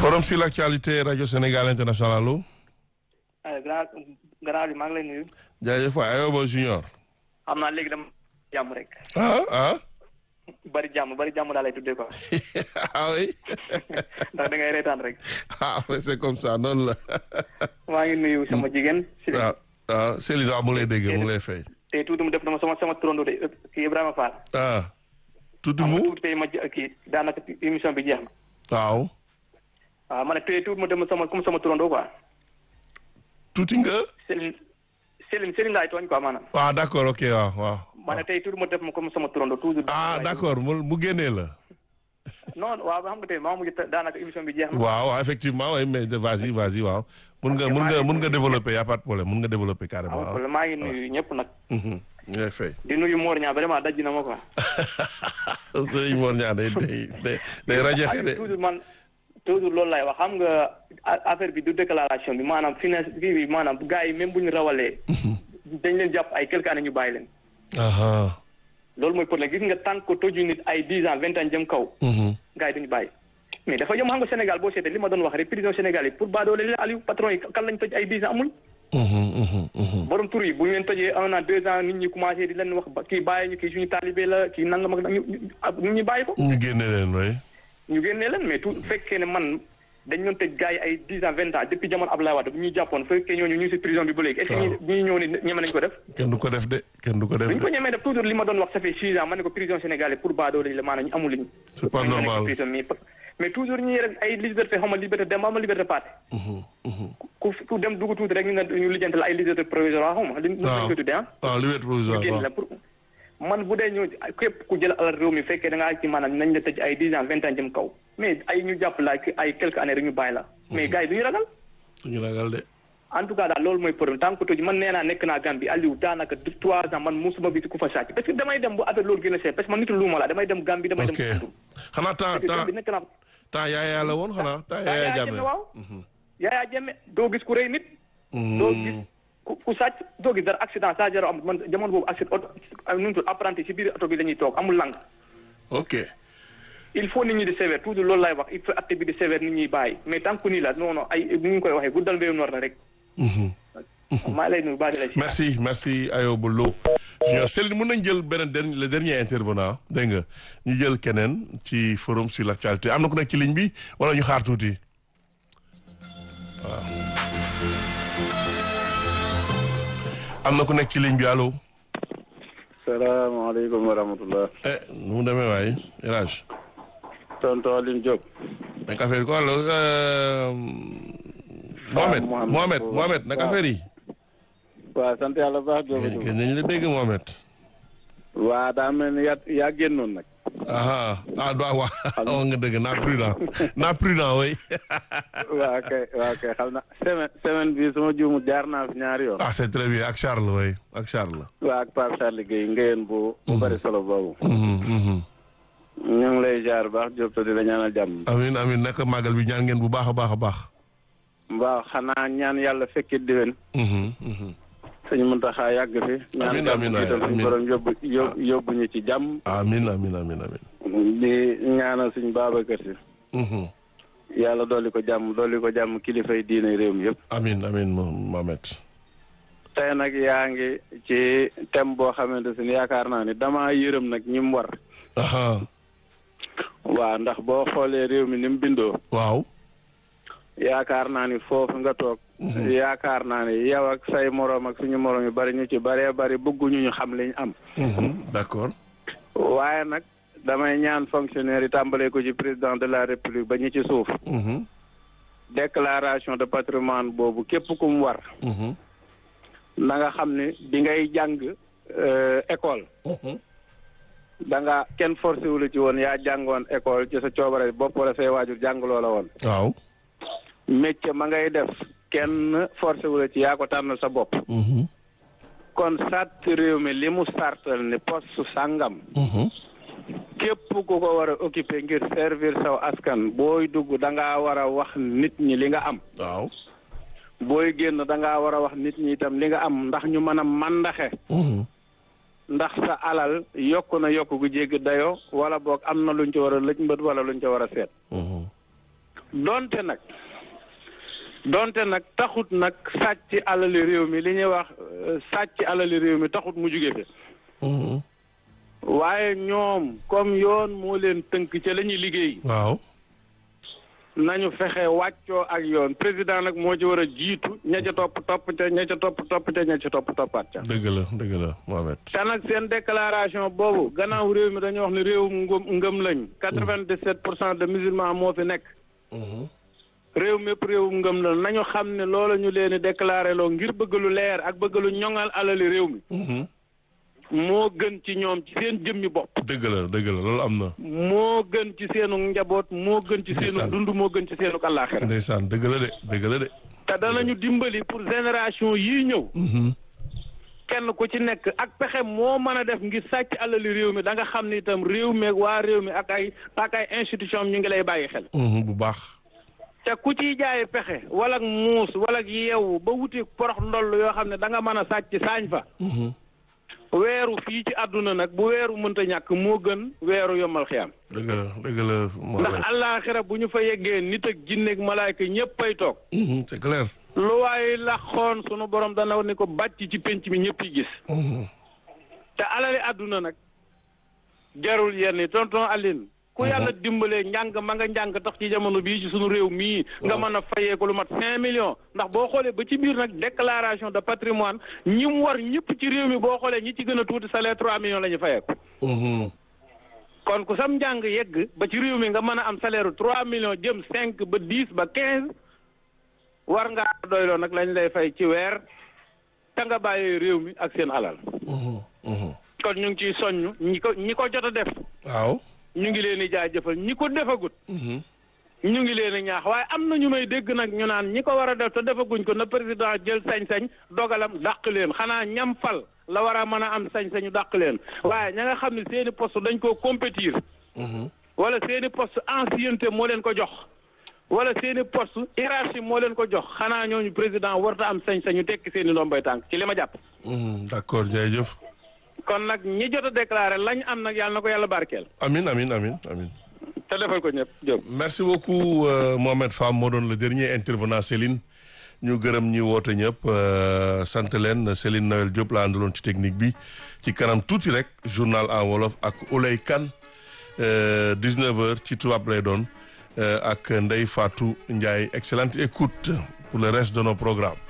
forum sur l'actualité rajo Sénégal international allo. grand grand bi maa ngi lay nuyu. jaajëf waay Ayoba Junior. xam naa léegi dama jàmm rek. ah ah. bari jàmm bari jàmm daa lay tuddee quoi. ah oui. ndax da ngay reetaan rek. ah mais c'est comme ça noonu la. maa ngi nuyu sama jigéen. waaw waaw Céline waaw mu ngi lay dégg mu ngi lay fay. tey tuuti mu def dama sama sama turando de kii Ibrahima Fall. ah. tuuti xam nga mu tuuti tey ma jë- kii daanaka émission bi jeex na. waaw. waaw ma ne tey tuuti mu dem sama comme sama turando quoi. tuuti nga. Céline Céline Céline laay tooñ quoi maanaam. waaw d'accord ok waaw waaw. ma ne tey tuuti mu def ma comme sama turando toujours. ah d'accord mu mu génnee la. non waaw xam nga tey maa mujj daanaka émission bi jeex na. waaw waaw, effectivement oui mais de- vas-y vas-y waaw. mun nga mun nga mun nga développer y a pas de problème mun nga développer carrément. waaw waaw. maa ngi nuyu ñëpp nag. Mhm. ñu lay fay. di nuyu Mor Niang vraiment daj na ma quoi. Sëriñ Mor Niang day day day day rajaxe de. toujours man toujours loolu lay wax xam nga a- affaire bi du déclaration bi maanaam finance kii bi maanaam gars yi même bu ñu rawalee. dañ leen jàpp ay quelques années ñu bàyyi leen. aha loolu mooy problème gis nga tant que toju nit ay dix ans vingt ans jëm kaw. Mhm. gars yi duñu bàyyi. mais dafa yomb xam nga Sénégal boo seetee li ma doon wax rek prison Sénégal yi pour baadoole la Aliou patron yi kan lañ toj ay dix ans amul. Mhm, mhm, mhm. borom tur yi bu ñu leen tojee un an deux ans nit ñi commencé di leen wax ba kii bàyyi ñu kii suñu talibé la kii nangam ak ñu ñu nit ñi bàyyi ko. ñu génne leen way ñu génnee leen mais tout fekkee ne man dañ doon tëj gars yi ay dix ans vingt ans depuis jamono Abdoulaye Wade bu ñuy jàppoon fekkee ñooñu ñu ngi si prison bi ba léegi est-ce que ñi ñi ñëw ni ñeme nañ ko def kenn du ko def de kenn du ko def bu ñu ko de ñemee def toujours li ma doon wax ça fait six ans ma ne ko prison sénégalais pour baadoo lañ la maanaam ñu amul liñ C'est pas ñu nekk normal. prison mais mais toujours ñuy rek ay liberté xaw ma liberté dem ma liberté parti Mhm, mhm. ku ku dem dugg tuuti rek ñu ne ñu lijjanti la ay liberté provisoire xaw ma li ñu waaw ko tuddee ah waaw liberté provisoire génn waaw la pour man bu dee ñëw képp ku jël alal réew mi fekkee da ngaa ci maanaam nañ la tëj ay dix ans vingt ans jëm kaw mais ay ñu jàpp la ay quelques années rek ñu bàyyi la mais gars yi du ñu ragal ñu ragal de en tout cas daal loolu mooy problème tant que tëj man nee naa nekk naa Gambie Aliou daanaka du trois ans man musuma bi ku fa sàcc parce que damay dem bu affaire loolu gën a seet parce que man nitu luuma la damay dem Gambie damay dem ok Koungheul. xanaa temps parce que temps Gambie nekk naa temps yaayaa la woon xanaa temps yaa yaayaa yaa jàmme jëmme waaw yaayaa jëmme doo gis ku rëy nit doo gis ku ku sàcc doo gis dara accident saa jaro am man jamono boobu accident oto nu mu tudd apprenti si biir oto bi la ñuy toog amul lang ok il faut nit ñi di sévère toujours loolu lay wax il faut acte bi di sévère nit ñuy bàyyi mais tant que nii la non non ay ni ñu koy waxee guddal mbéyum noor la rek Mhm. maa lay nuyu baax di la si merci merci Ayoba Lo junior Céline mën nañ jël beneen dernier le dernier intervenant dégg nga ñu jël keneen ci forum sur l'actualité am na ku nekk ci ligne bi wala ñu xaar tuuti waaw am na ku nekk ci ligne bi allo salaamaaleykum wa rahmatullah eh nu mu demee waay El Hadj tonton Aline Diop naka affaire yi ko allo Mohamed Mohamed. Mohamed Mohamed naka Waaw. affaire yi waaw sant yàlla baax Diop kenn kenn nañ la dégg Mohamed waa daa mel ni yaa yaa génnoon nag aha ah do waa wax nga dëgg naa prudent naa prudent way waa kay waa kay xam na semaine semaine bi suma juumu jaar naa fi ñaari yoon ah c'est très bien ak Charles way ak Charles waa ak Pape Charles Gueye ngeen bu bu bari solo boobu Mhm, mhm. ñu ngi lay jaar baax Diop te di la ñaanal jàmm amin amin naka màggal bi ñaan ngeen bu baax a baax a baax waaw xanaa ñaan yàlla fekkit diwen Mhm, mhm. sëñ Muntaxa yàgg fi ñaan Amiin, jàmm amiin, jiital amiin. suñu borom yóbbu yób- yóbbu ñu ci jàmm amin amin amin amin di ñaanal suñu Babacar Si Mhm. yàlla dolli ko jàmm dolli ko jàmm kilifay diine réew mi yëpp amin amin Mo- Mohamed tey nag yaa ngi ci thème boo xamante ne yaakaar naa ni damaa yërëm nag ñi mu war aha waaw ndax boo xoolee réew mi ni mu bindoo waaw yaakaar naa ni foofu nga toog yaakaar naa ni yow ak say moroom ak suñu moroom yu bari ñu ci baree bari bëgguñu ñu xam li ñu am Mhm, d'accord waaye nag damay ñaan fonctionnaire yi tàmbalee ko ci président de la république ba ñu ci suuf Mhm, déclaration de patrimoine boobu képp ku mu war mhm, na nga xam ni bi ngay jàng euh, école mhm. da nga kenn forcé wu la ci woon yaa jàngoon école ci sa coobare bopp wala say waajur jàngaloo la woon waaw métier ma ngay def kenn forcé wu la ci yaa ko tànnal sa bopp Mhm, kon sàtt réew mi li mu sartal ni poste sàngam mhm. képp ku ko war a occuper ngir servir saw askan booy dugg da ngaa war a wax nit ñi li nga am waaw booy génn da ngaa war a wax nit ñi itam li nga am ndax ñu mën a mandaxe Mhm, ndax sa alal yokk na yokk gu jéggi dayoo wala boog am na luñ ci war a lëj mbët wala luñ ci war a seet mhm. donte nag donte nag taxut nag sàcc alali réew mi li ñuy wax euh, sàcc alali réew mi taxut mu jóge fi waaye ñoom comme yoon moo leen tënk ca la ñuy liggéey waaw nañu fexe wàccoo ak yoon président nag moo ci war a jiitu ña ca topp topp ca ña ca topp topp ca ña ca topp toppaat ca dëgg la dëgg la Mohamed te nag seen déclaration boobu gannaaw réew mi dañuy wax ne réewum ngëm ngëm lañ quatre-vingt-dix-sept pour cent de musulmans moo fi nekk réew mépp réewum ngëm la nañu xam ne loolu ñu leen di déclaré loo ngir bëgg lu leer ak bëgg lu ñoŋal alali réew mi moo gën ci ñoom ci seen jëmmi bopp dëgg la dëgg la loolu am na moo gën ci seenu njaboot moo gën ci seenu Ndeysaan. dund moo gën ci seenu àllaaxira ndeysaan dëgg la de dëgg la de te danañu dimbali pour génération yii ñëw kenn ku ci nekk ak pexe moo mën a def ngir sàcc alali réew mi da nga xam ne itam réew mi ak waa réew mi ak ay ak ay institution ñu ngi lay bàyyi xel bu baax te ku ciy jaay pexe wala ak muus wala ak yeewu ba wuti porox ndoll yoo xam ne da nga mën a sàcc saañ fa weeru fii ci àdduna nag bu weeru mënta ñàkk moo gën weeru yombal xiyam dëgg la dëgg la ndax Mohamed àllaaxira bu ñu fa yeggee nit ak jinne ak malaayka ñëpp ay toog Mhm, c'est clair lu waaye laxoon sunu borom dana ni ko bàcc ci penc mi ñëpp yi gis Mhm. te alali àdduna nag jarul yenn yi tonton Aline ku yàlla dimbalee njàng ma nga njàng tax ci jamono bii ci sunu réew mii nga mën a fayee ko lu mat cinq millions ndax boo xoolee ba ci biir nag déclaration de patrimoine ñi mu war ñëpp ci réew mi boo xoolee ñi ci gën a tuuti salaire trois millions la ñu fayee ko Mhm. kon ku sam njàng yegg ba ci réew mi nga mën a am salaire trois millions jëm cinq ba dix ba quinze war ngaa doyloo nag lañ lay fay ci weer te nga bàyyee réew mi ak seen alal Mhm. Mhm. kon ñu ngi ciy soññ ñi ko ñi ko jot a def waaw ñu ngi leen di jaajëfal ñi ko defagut Mhm. ñu ngi leen di ñaax waaye am na ñu may dégg nag ñu naan ñi ko war a def te defaguñ ko na président jël sañ-sañ dogalam dàq leen xanaa ñam fal la war a mën a am sañ-sañu dàq leen waaye ña nga xam ne seeni poste dañ koo compétir Mhm. wala seeni poste ancienneté moo leen ko jox wala seeni poste hiérarchie moo leen ko jox xanaa ñooñu président warta am sañ-sañu tekki seeni ndombay tànk ci li ma jàpp Mhm. d'accord jërëjëf kon nag ñi jot a déclaré lañ am nag yàlla na ko yàlla barkeel amin amin amin amin te defal ko ñëpp Diop merci beaucoup euh, Mohamed Fam moo doon le dernier intervenant Céline ñu gërëm ñi woote ñëpp euh, sant leen Céline Noël Diop la àndaloon ci technique bi ci kanam tuuti rek journal en wolof ak Oulay Kane euh, 19h ci tubaab lay doon euh, ak Ndeye Fatou Ndiaye excellente écoute pour le reste de nos programmes